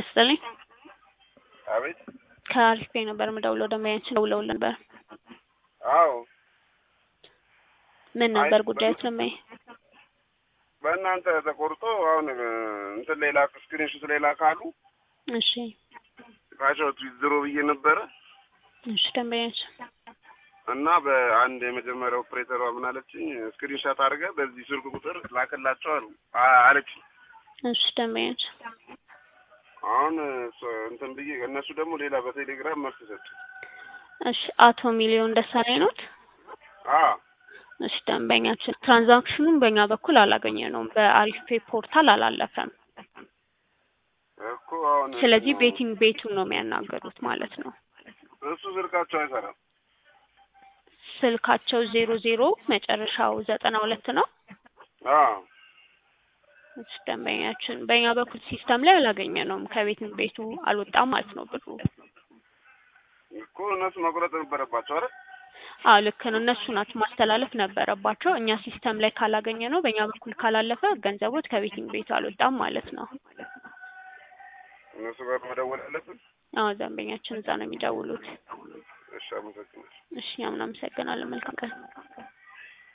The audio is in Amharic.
ይስጥልኝ። አቤት። ከአሪፍ ነበር የምደውለው ደንበኛችን ደውለውልን ነበር። አዎ ምን ነበር አይ፣ ጉዳዮች ደንበኛ? በእናንተ ተቆርጦ አሁን እንትን ሌላ ስክሪንሾት ሌላ ካሉ እሺ ካሸወቱ ይዝሮ ብዬ ነበረ እሺ ደንበኛችን እና በአንድ የመጀመሪያ ኦፕሬተሯ ምን አለችኝ፣ ስክሪንሻት አድርገህ በዚህ ስልክ ቁጥር ላክላቸው አሉ አ- አለችኝ። እሺ ደንበኛችን አሁን እሷ- እንትን ብዬ እነሱ ደግሞ ሌላ በቴሌግራም መልስ ሰጡ። እሺ አቶ ሚሊዮን ደሳለኝ ኖት? አ እሺ ደንበኛችን ትራንዛክሽኑን በእኛ በኩል አላገኘነውም፣ በአሪፍ ፔ ፖርታል አላለፈም። እኮ አሁን ስለዚህ ቤቲንግ ቤቱን ነው የሚያናገሩት ማለት ነው። እሱ ስልካቸው አይሰራም። ስልካቸው ዜሮ ዜሮ መጨረሻው ዘጠና ሁለት ነው። አ እሺ ደንበኛችን በእኛ በኩል ሲስተም ላይ አላገኘነውም፣ ከቤቲንግ ቤቱ አልወጣም ማለት ነው ብሩ። እኮ እነሱ መቁረጥ ነበረባቸው አይደል? አዎ ልክ ነው። እነሱ ናቸው ማስተላለፍ ነበረባቸው። እኛ ሲስተም ላይ ካላገኘ ነው በእኛ በኩል ካላለፈ ገንዘቦት ከቤቲንግ ቤቱ አልወጣም ማለት ነው። እነሱ ጋር መደወል አለብን። አዎ ደንበኛችን እዛ ነው የሚደውሉት። እሺ፣ አመሰግናለሁ። እሺ እኛም እናመሰግናለን። መልካም ቀን።